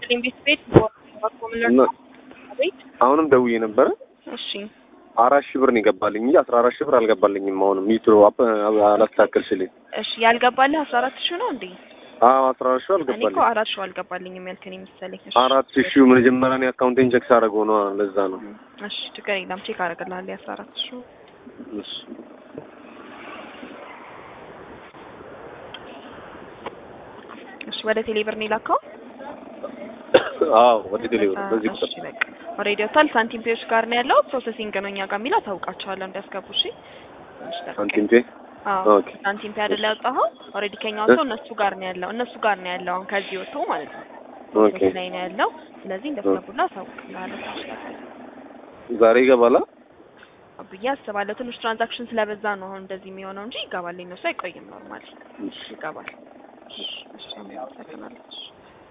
ይስጥልኝ ቤት ቤት እና ቤት አሁንም ደውዬ ነበረ እሺ አራት ሺህ ብር ነው የገባልኝ እንጂ አስራ አራት ሺህ ብር አልገባልኝም። አሁንም ሊትሮ አላስተካከልሽልኝ። እሺ ያልገባልህ አስራ አራት ሺህ ነው እንዴ? አዎ አስራ አራት ሺህ እኔ እኮ አልገባልኝ። አራት ሺህ አልገባልኝም ያልከኝ መሰለኝ። እሺ አራት ሺህ መጀመሪያ እኔ አካውንቴን ቼክ ሳደርገው ነው ለዛ ነው። እሺ ችግር የለም ቼክ አደርግልሃለሁ የአስራ አራት ሺህ እሺ እሺ ወደ ቴሌብር ነው የላከው? አዎ ወደ ቴሌብር በዚህ ቁጥር እሺ በቃ ኦልሬዲ ወጥቷል። ሳንቲም ፔዎች ጋር ነው ያለው። ፕሮሰሲንግ ነው እኛ ጋር የሚለው ታውቃቸዋለሁ እንዲያስገቡ። እሺ ትንሽ ጠብቀኝ። ሳንቲም ፔ አዎ ኦኬ ሳንቲም ፔ አይደለ ያወጣኸው? ኦልሬዲ ከኛ ወጥቶ እነሱ ጋር ነው ያለው። እነሱ ጋር ነው ያለው አሁን ከዚህ ወጥቶ ማለት ነው። ኦኬ ፕሮሰስ ላይ ነው ያለው። ስለዚህ እንዲያስገቡላ አሳውቅልሃለሁ። ዛሬ ይገባላ? ብዬ አስባለሁ። ትንሽ ትራንዛክሽን ስለበዛ ነው አሁን እንደዚህ የሚሆነው እንጂ ይገባል። እነሱ አይቆይም። ኖርማሊ እሺ ይገባል። እሺ እሺ አመሰግናለሁ።